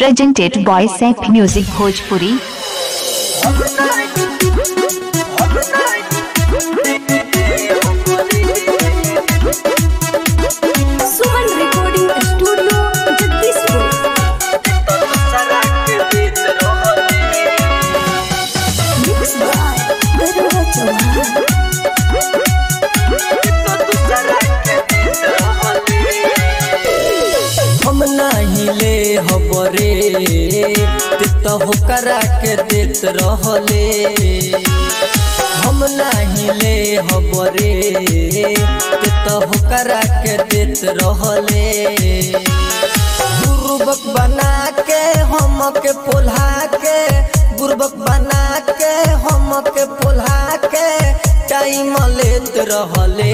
presented by Sep Music Bhojpuri. Suman recording studio Jagdishpur mix by Daroga Chauhan हम नाही ले हबरे ते तो होकरा के देत रहले हम नाही ले हबरे ते तो होकरा के देत रहले गुरुबक बना के हम के पोल्हा के गुरुबक बना के हम के पोल्हा के टाइम लेत रहले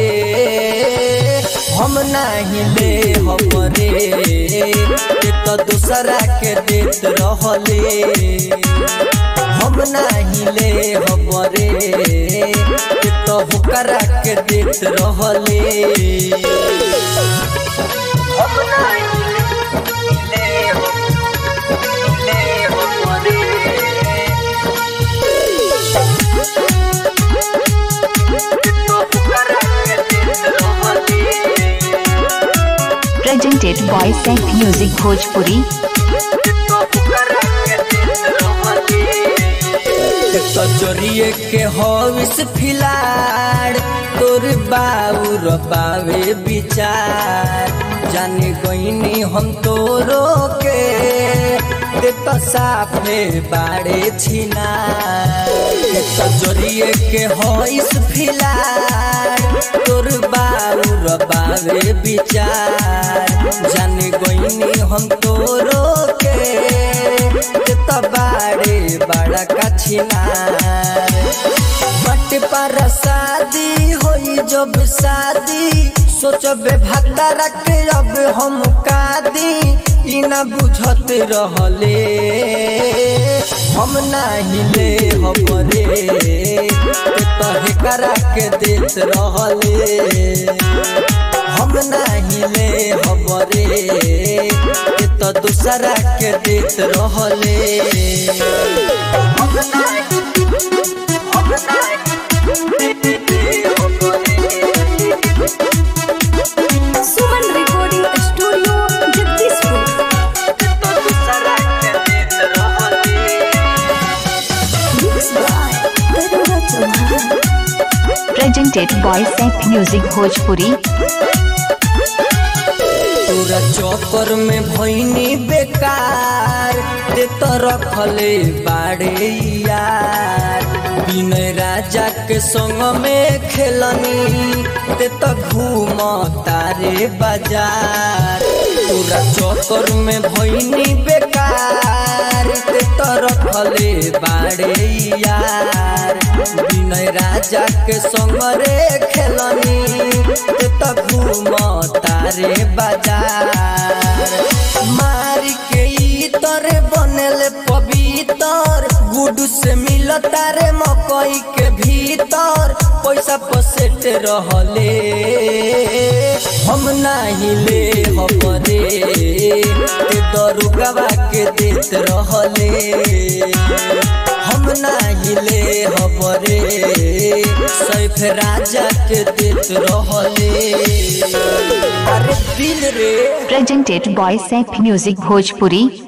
हम नाही ले हमरे ते तो दूसरा के देत रहले हम नाही ले हमरे ते तो होकरा के देत रहले हम नाही ले ले हमरे Presented by Sep Music Bhojpuri. चोरिए के हविस फिलाड़ तोर बाउर बावे विचार जाने गईनी हम तोरो के ते तो साफे बाड़े छिना तो चोरिए के हविस फिलाड़ तोर बाउर बावे विचार जाने गईनी हम तोरो के ते तो बाड़े बड़ा कछिनार बट पर शादी होई जब शादी सोचबे भत्ता के अब हम कादी ई ना बुझत रहले हम नाही ले हमरे ते तहे करा के देत रहले हम नाही ले हमरे ते तो दूसरा के देत रहले हम नाही हम नाही Suman recording studio Jagdishpur mix by Daroga Chauhan Presented by Sep Music Bhojpuri. तोरा चौकर में भैनी बेकार ते तो रखले बाड़े यार विनय राजा के संग में खेलनी ते तो घूम तारे बाजार तोरा चौकर में भैनी बेकार ते तो रखले बाड़े यार विनय राजा के संग रे खेलनी ते तो घूम तारे बाजार मारी के ई तरे बनल पवित्र गुडू से मिल तारे मकई के भीतर पैसा पसेट रहले हम नाही ले हमरे ते दरुगवा के देत रहले हम नाही ले हमरे सैफ राजा के देत रहले अरे दिल रे Presented by Sep Music Bhojpuri.